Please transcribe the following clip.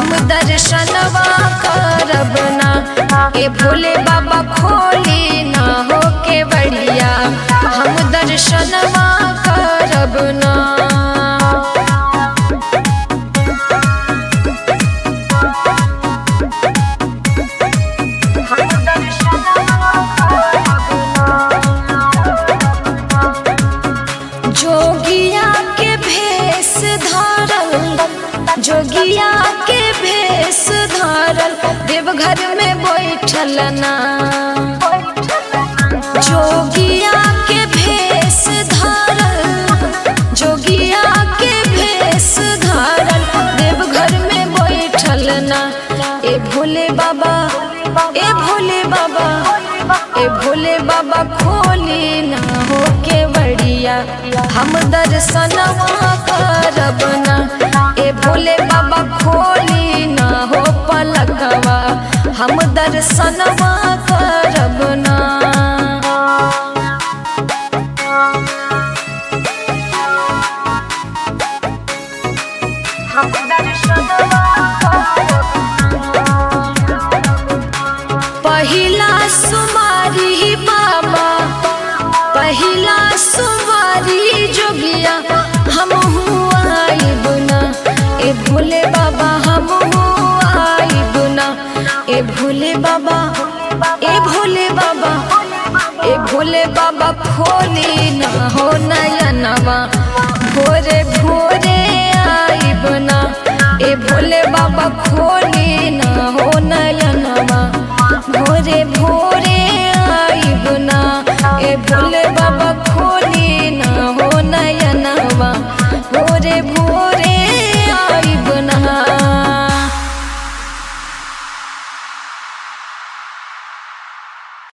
हम दर्शनवा करब ना ए भोले बाबा खोली ना हो के बढ़िया हम दर्शनवा करब ना जोगिया के भेष धारल जोगिया के भेष धारल देवघर में बैठल ना जोगिया के भेष धारल जोगिया के भेष धारल देवघर में बैठल ना ए भोले बाबा ए भोले बाबा ए भोले बाबा खोली ना हो के बढ़िया हम दर्शनवा करब ना ए भोले बाबा खोली ना हो पलकवा हम दर्शनवा करब ना हम दर्शनवा पहिला सुमारी बाबा पहिला सुमारी जोगिया हम आइब ना ए भोले बाबा हम आइब ना ए भोले बाबा ए भोले बाबा ए भोले बाबा खोली ना हो नयनवा भोरे भोरे